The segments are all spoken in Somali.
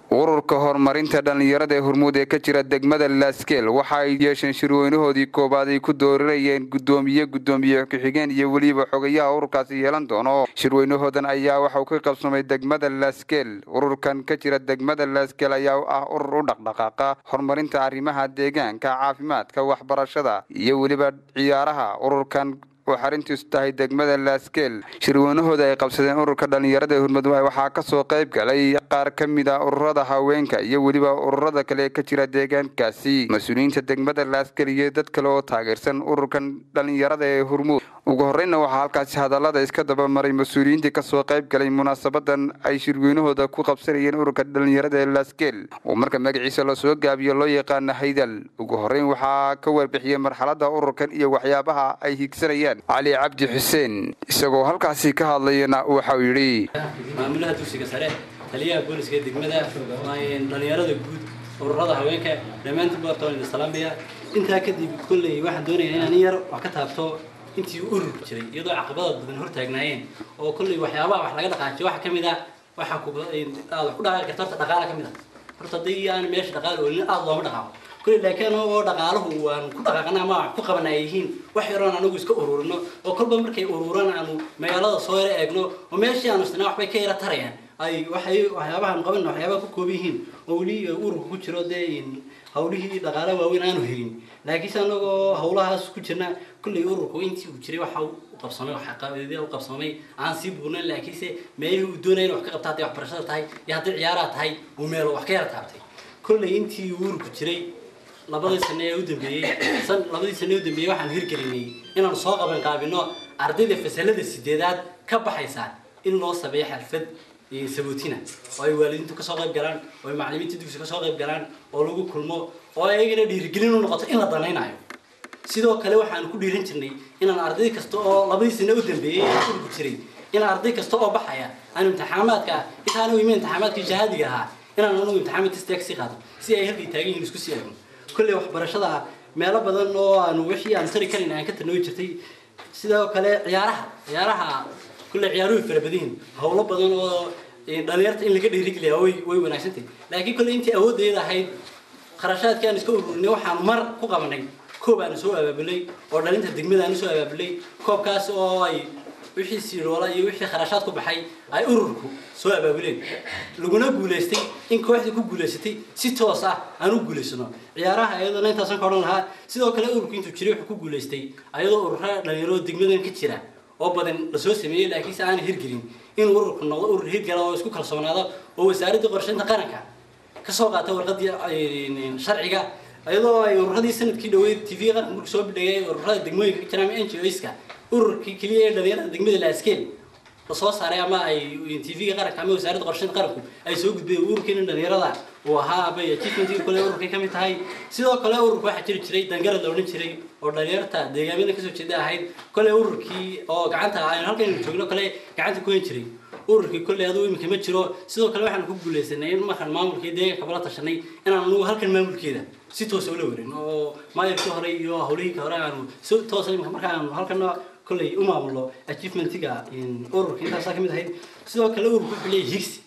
ururka horumarinta dhallinyarada ee hormuud ee ka jira degmada laskeel waxa ay yeesheen shirweynahoodii koobaad ay ku dooranayeen guddoomiye guddoomiye ku-xigeen iyo weliba xogayaha ururkaasi yeelan doono shirweynahoodan ayaa waxauu ka qabsamay degmada laskeel ururkan ka jira degmada laskeel ayaa ah urur u dhaqdhaqaaqa horumarinta arrimaha deegaanka caafimaadka waxbarashada iyo weliba ciyaaraha ururkan oo xarintiisu tahay degmada laskeel shirweynahooda ay qabsadeen ururka dhallinyarada ee hurmud waxaa kasoo qayb galay qaar ka mid a ururada haweenka iyo weliba ururada kale ee ka jira deegaankaasi mas-uuliyiinta degmada laskeel iyo dad kale oo taageersan ururkan dhallinyarada ee hurmuud ugu horreynna waxaa halkaasi hadallada iska dabamaray mas-uuliyiintii kasoo qayb galay munaasabadan ay shirweynahooda ku qabsanayeen ururka dhallinyarada ee laskeel oo marka magaciisa lasoo gaabiyo loo yaqaana haydal ugu horreyn waxaa ka warbixiyey marxalada ururkan iyo waxyaabaha ay higsanayaan cali cabdi xuseen isagoo halkaasi ka hadlayana waxau yidhi maamulaha dugsiga sare taliyaha booliska degmada dhallinyarada guud ururada haweenka dhammaantiin bartoon salaamaya intaa kadib kolley waxaan doonayaa inaan in yar wax ka taabto intii urur jiray iyadoo caqabada badan hortaagnaayeen oo kolley waxyaabaha wax laga dhaqaajiyo waxa ka mid ah waxaa ku aad wax ku dhaqaaqi karta horta dhaqaala ka mid ah horta haddii aan meesha dhaqaal oolin aada looma dhaqaaqo kolley laakiin oo dhaqaaluhu waan ku dhaqaaqana ama wax ku qabana ay yihiin wax yaroon anagu iska ururino oo kolba markay ururan aanu magaalada soo yara eegno oo meeshii aanu isnaa waxbay ka yara tarayaan ay waxay waxyaabahan qaban waxyaabaha ku kooban yihiin oo weli ururka ku jiro dee hawlihii dhaqaala waaweyn aanu helin laakiinse anagoo hawlahaas ku jirna kolley ururku intii uu jiray waxa u qabsamay waxaqabeedya u qabsamay aan sii buurnayn laakiinse meelihii uu doonaya in wax ka qabta hadday waxbarashada tahay iyo haddii ciyaaraha tahay uu meelo wax ka yara taabtay kolley intii ururku jiray labadii sane ee u dambeeyey labadii sane ee u dambeeyey waxaan hirgelinay inaanu soo qaban qaabino ardayda fasalada sideedaad ka baxaysa in loo sameeyo xalfad sabootina oo ay waalidiintu kasoo qayb galaan oo ay macallimiinta dugsi kasoo qayb galaan oo lagu kulmo oo ayagana dhiirigelin u noqoto in la danaynayo sidoo kale waxaanu ku dhiiran jirnay inaan arday kasta oo labadii sane u dambeeyey ee urku jiray in arday kasta oo baxaya aanu imtixaamaadka intaanu imin imtixaamaadkii shahaadiga ahaa inaan anugu imtixaamaad testa kasii qaado si ay halkay taagan yihiin isku sii eegno kolley waxbarashada meelo badan oo aanu wixii aan tari karin aan ka tanooyi jirtay sidoo kale ciyaaraha ciyaaraha kolley ciyaaruhu fara badan yihiin howlo badan oo dhalinyarta in laga dhiirigeliya way way wanaagsantahay laakiin kolley intii awooddeeda ahayd kharashaadkii aan iska ururinay waxaanu mar ku qabanay koob aanu soo abaabulay oo dhalinta degmada aanu soo abaabulay koobkaas oo ay wixii siiroola iyo wixii kharashaad ku baxay ay ururku soo abaabuleen laguna guulaystay in kooxdii ku guulaysatay si toos ah aan u guulaysano ciyaaraha iyadana intaasan ka odhan lahaa sidoo kale ururku intuu jiray wuxuu ku guulaystay ayadoo ururada dhalinyaro degmadan ka jira oo badan lasoo sameeyey laakiinse aan hirgelin in ururku noqdo urur hirgala oo isku kalsoonaado oo wasaaradda qorshaynta qaranka kasoo qaata warqadii sharciga iyadoo ay ururadii sanadkii dhaweyd t v qaranka markuu soo bidhayay ururada degmooyinka ka jira ama n g oska ururkii keliya ee dhalinyarada degmada laskeel lasoo saaray ama ay t v-ga qaranka ama wasaaradda qorshaynta qaranku ay soo gudbeen ururkeena dhalinyarada uu ahaa abay achievement kale ururkay kamid tahay sidoo kale ururka waxaa jiri jiray dangarad la odhan jiray oo dhalinyarta deegaamyada kasoo jeeda ahayd kole ururkii oo gacanta aynu halkaynu joogno kale gacanta ku hen jiray ururkii kolley aduu iminka ma jiro sidoo kale waxaan ku guulaysanay in markaan maamulkii deegaanka bala tashanay inaan anugu halkan maamulkeeda si toosa ula warin oo maayarkii hore iyo hawlihii hore aanu si toosa iminka marka aanu halkan kolley u maamulo achievementiga ururka intaasaa kamid ahayd sidoo kale ururku wuxuu leeyahay higsi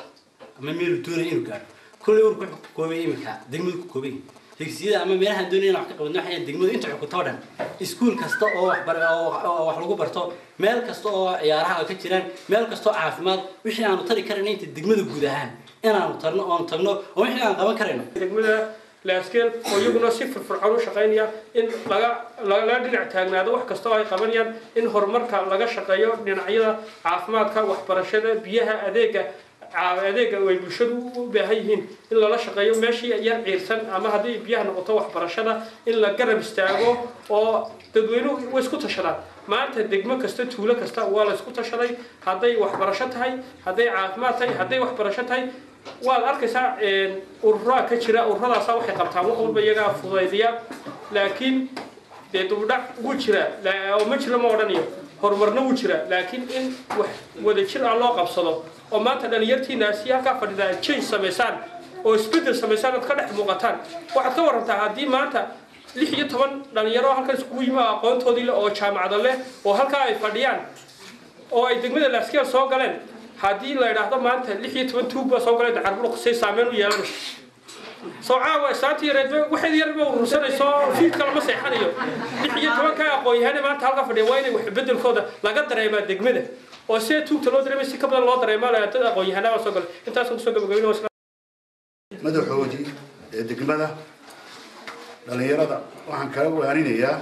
ama meelu doonaya inuu gaadho kolley ururku wuxuu ku koobay iminka degmadu ku koobay higsiyada ama meelahaan doonaya in wax ka qabadno waxay degmadu inta xukunto o dhan iskuul kasta oo waxbar oo wax lagu barto meel kasta oo ciyaaraha ka jiraan meel kasta oo caafimaad wixii aanu tari karayna inta degmada guud ahaan inaanu tarno oonu tagno oo wixii aan qaban karayno degmada laaskeel oo iyaguna si firfircoon u shaqaynaya in laga laga dhinac taagnaado wax kasta oo ay qabanayaan in horumarka laga shaqeeyo dhinacyada caafimaadka waxbarashada biyaha adeega adeega ay bulshadu u baahan yihiin in lala shaqeeyo meeshii yar ciirsan ama haddii biyaha noqoto waxbarashada in la garab istaago oo dadweynuhu way isku tashadaan maanta degmo kasta tuulo kasta waa la isku tashaday hadday waxbarasho tahay hadday caafimaad tahay hadday waxbarasho tahay waad arkaysaa ururaa ka jira ururadaasa waxay qabtaan wax walba iyagaa fudaydiya laakiin dee dubdhac wuu jira oo ma jiro ma odhanayo horumarna wuu jira laakiin in wax wadajir ah loo qabsado oo maanta dhalinyartiinaasi halkaa fadhida aad change samaysaan oo isbeddel samaysaan ood ka dhex muuqataan waxaad ka warantaa haddii maanta lix iyo toban dhalinyaro halkan iskugu yimi aqoontoodii leh oo jaamacado leh oo halkaa ay fadhiyaan oo ay degmada laaskeel soo galeen haddii la idhaahdo maanta lix iyo toban tuug baa soo galay dacarbuluq say saameyn u yeelanayso soo caawa islaantii yareed waxayd yarba urursanayso fiidka lama seexanayo lix iyo tobanka aqoon-yahane maanta halka fadhiya waa inay wax bedelkooda laga dareemaa degmada oo see tuugta loo dareemay si ka badan loo dareemaa dad aqoon-yahanaa baa soo galay intaasaan kusoo gabagabayna madaxoodii ee degmada dhallinyarada waxaan kala waaninayaa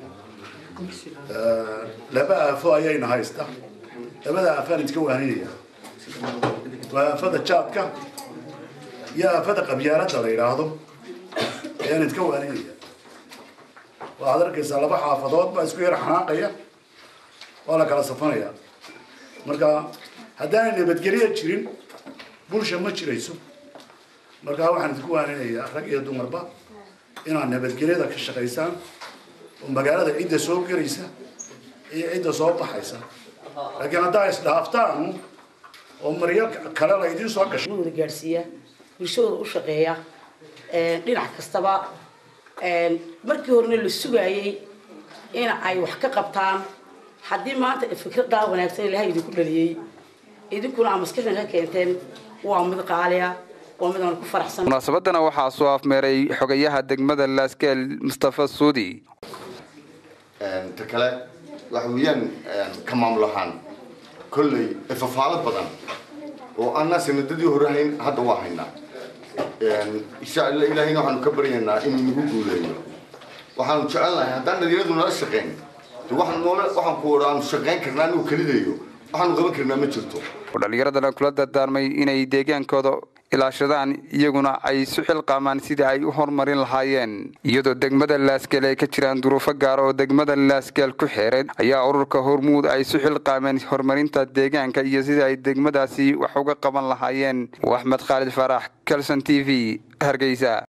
laba aafo ayayna haysta labada aafaan idinka waaninaya waa aafada jaadka iyo aafada qabyaaladda la yidhaahdo ayaan idinka waaninaya waxaad arkaysaa laba xaafadood baa isku yar xanaaqaya waa la kala safanaya marka haddaanay nabadgelyo jirin bulsha ma jirayso markaa waxaan idinku waaninayaa rag iyo dumarba inaad nabadgelyada ka shaqaysaan oo magaalada cidda soo gelaysa iyo cidda soo baxaysa laakiin haddaa isdhaaftaan oo maryo kale la idiin soo gasho wada gaadhsiiya bulshadooda u shaqeeya dhinac kastaba markii horena la sugaayey in ay wax ka qabtaan haddii maanta fikradaa wanaagsan ilahay idinku dhaliyey idinkuna aa maskaxdan ka keenteen waa mid qaaliya waa mid aan ku faraxsan munaasabadana waxaa soo afmeeray xogayaha degmada laaskeel mustafa suudi ta kale waxa weeyaan ka maamul ahaan kolley ifafaalo badan oo anna sanadadii hore hayn hadda waa haynaa insha alla ilaahayna waxaanu ka baryaynaa inuu nagu guuleeyo waxaanu jecelnahay haddaan dhalinyaradu nala shaqayn de waxaan noola waxaan ku odha aanu shaqayn karnaa inuu kelidayo waxaanu qaban karnaa ma jirto dhallinyaradana kula dardaarmay inay deegaankooda ilaashadaan iyaguna ay isu xilqaamaan sidai ay u horumarin lahaayeen iyadoo degmada laaskeel ay ka jiraan duruufo gaar oo degmada laaskeel ku xeeran ayaa ururka hormuud ay isu xilqaameen horumarinta deegaanka iyo sidai ay degmadaasi wax uga qaban lahaayeen axmed khaalid faarax calson t v hargeysa